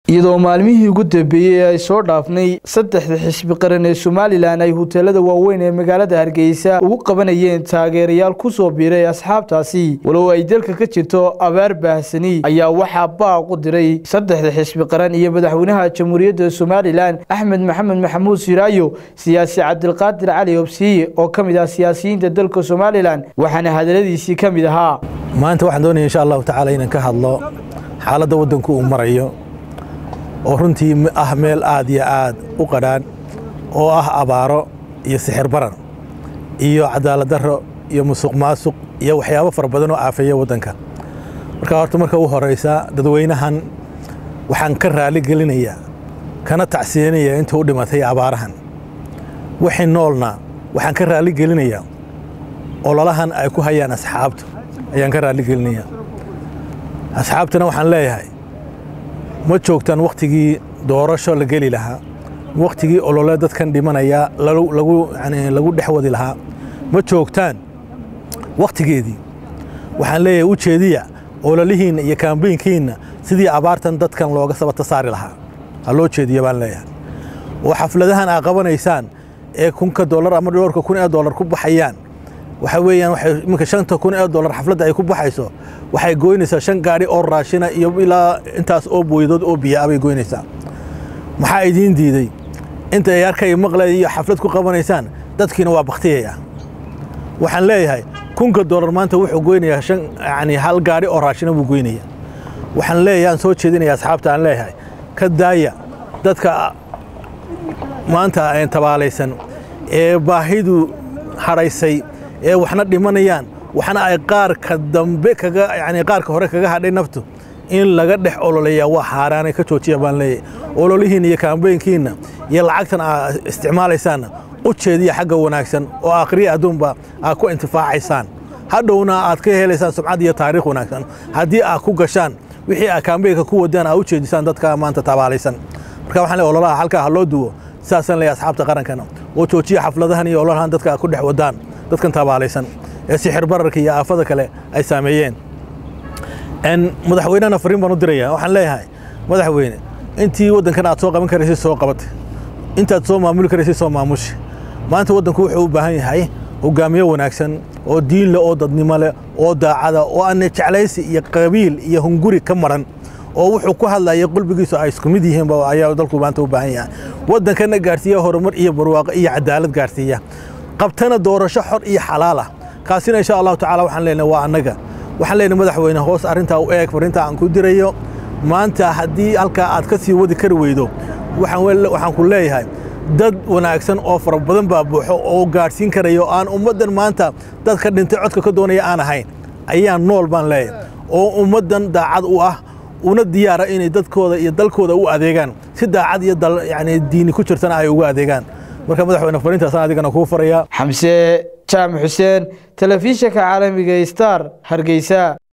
iyadoo maalmihii ugu dambeeyey ay soo dhaafnay saddexda xisbi qaran ee somalilan ay huteelada waaweyn ee magaalada hargeysa ugu qabanayeen taageerayaal ku soo biiray asxaabtaasi walow ay dalka ka jirto abaar baahsani ayaa waxaa baaq u diray saddexda xisbi qaran iyo madaxweynaha jamhuuriyadda somalilan axmed maxamed maxamuud siraayo siyaasi cabdilqaadir cali obsiye oo ka mid ah siyaasiyiinta dalka somalilan waxaana hadaladiisii ka mid ahaa maanta waxaan doonaya insha allahu tacaala inaan ka hadlo xaaladda waddanku uu marayo oo runtii ah meel aad iyo aad u qadhaan oo ah abaaro iyo sixir baran iyo cadaalad darro iyo musuq maasuq iyo waxyaabo fara badan oo aafeeya waddanka marka horta marka u horaysa dadweynahan waxaan ka raali gelinayaa kana tacsiyanaya inta u dhimatay abaarahan wixii noolna waxaan ka raali gelinayaa ololahan ay ku hayaan asxaabta ayaan ka raali gelinayaa asxaabtana waxaan leeyahay ma joogtaan wakhtigii doorasho la geli lahaa wakhtigii olole dadkan dhimanaya lagu dhex wadi lahaa ma joogtaan wakhtigeedii waxaan leeyahay u jeediya ololihiinna iyo kaambeynkiinna sidii abaartan dadkan looga sabata saari lahaa ha loo jeediya baan leeyahay oo xafladahan aa qabanaysaan ee kunka dollar ama dhowrka kun ee dollar ku baxayaan waxa weeyaan waxay iminka shanta kun ee dollar xafladda ay ku baxayso waxay goynaysaa shan gaadhi oo raashina iyo ilaa intaas oo booyadood oo biyaa bay goynaysaa maxaa idiin diiday inta ay arkay maqlay iyo xaflad ku qabanaysaan dadkiina waa baktiyaya waxaan leeyahay kunka dollar maanta wuxuu goynayaa shan yani hal gaadhi oo raashina buu goynaya waxaan leeyahay aan soo jeedinaya asxaabta aan leeyahay ka daaya dadka maanta tabaalaysan ee baahidu hadhaysay ee waxna dhimanayaan waxna ay qaarka dambe kaga yani qaarka hore kaga hadhay naftu in laga dhex ololeeyaa waa xaaraanay ka joojiya baan leeyahay ololihiinna iyo kaambeynkiinna iyo lacagtan aa isticmaalaysaanna u jeediya xagga wanaagsan oo akhriya adduunba aad ku intifaacaysaan hadhowna aad ka helaysaan sumcad iyo taariikh wanaagsan haddii aad ku gashaan wixii aad kaambeynka ku wadaan aad u jeedisaan dadka maanta tabaalaysan marka waxaan leeyahay ololaha halkaa ha loo duwo sidaasaan leeyahay asxaabta qarankana oo joojiya xafladahan iyo ololahan dadka aad ku dhex wadaan dadkan tabaalaysan ee sixir bararka iyo aafada kale ay saameeyeen madaxweynehana fariin baan u diraya waxaan leeyahay madaxweyne intii waddankan aad soo qaban karaysay soo qabatay intaad soo maamuli karaysay soo maamushi maanta waddanku wuxuu u baahan yahay hogaamiye wanaagsan oo diin leh oo dadnimo leh oo daacada oo aan jeclaysi iyo qabiil iyo hunguri ka maran oo wuxuu ku hadlaya qalbigiisu ay isku mid yihiin ayaa dalku maanta u baahan yahay waddankana gaarsiiya horumar iyo barwaaqo iyo cadaalad gaarsiiya qabtana doorasho xor iyo xalaal ah kaasina insha allahu tacala waxaan leenahay waa annaga waxaan leenahay madaxweyne hoos arrintaa u eeg farintaa aan ku dirayo maanta haddii halkaa aad ka sii wadi kari weydo waxaan ku leeyahay dad wanaagsan oo fara badan baa buuxo oo gaadhsiin karaya oo aan ummaddan maanta dadka dhintay codka ka doonaya aan ahayn ayaa nool baan leeyahay oo ummaddan daacad u ah una diyaara inay dadkooda iyo dalkooda u adeegaan si daacad iyo yani diini ku jirtana ay ugu adeegaan marka madaxweyne fariintaasaan adigana kuu farayaa xamse jaamac xuseen telefishinka caalamiga star hargeysa